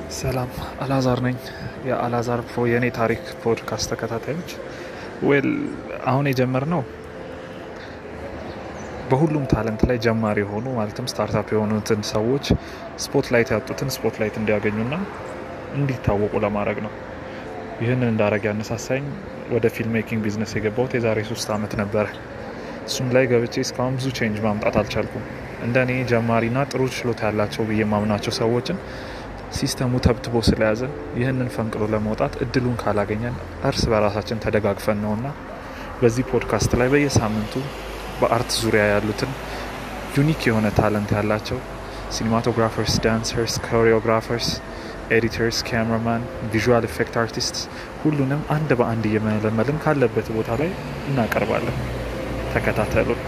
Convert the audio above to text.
ሰላም አላዛር ነኝ። የአላዛር ፕሮ የእኔ ታሪክ ፖድካስት ተከታታዮች ዌል አሁን የጀመርነው በሁሉም ታለንት ላይ ጀማሪ የሆኑ ማለትም ስታርታፕ የሆኑትን ሰዎች ስፖትላይት ያጡትን ስፖትላይት እንዲያገኙና እንዲታወቁ ለማድረግ ነው። ይህንን እንዳረግ ያነሳሳኝ ወደ ፊልም ሜኪንግ ቢዝነስ የገባሁት የዛሬ ሶስት ዓመት ነበረ። እሱም ላይ ገብቼ እስካሁን ብዙ ቼንጅ ማምጣት አልቻልኩም። እንደ እኔ ጀማሪና ጥሩ ችሎታ ያላቸው ብዬ ማምናቸው ሰዎችን ሲስተሙ ተብትቦ ስለያዘ ይህንን ፈንቅሎ ለመውጣት እድሉን ካላገኘን እርስ በራሳችን ተደጋግፈን ነውና በዚህ ፖድካስት ላይ በየሳምንቱ በአርት ዙሪያ ያሉትን ዩኒክ የሆነ ታለንት ያላቸው ሲኒማቶግራፈርስ፣ ዳንሰርስ፣ ኮሪዮግራፈርስ፣ ኤዲተርስ፣ ካሜራማን፣ ቪዥዋል ኢፌክት አርቲስት ሁሉንም አንድ በአንድ እየመለመልን ካለበት ቦታ ላይ እናቀርባለን። ተከታተሉ።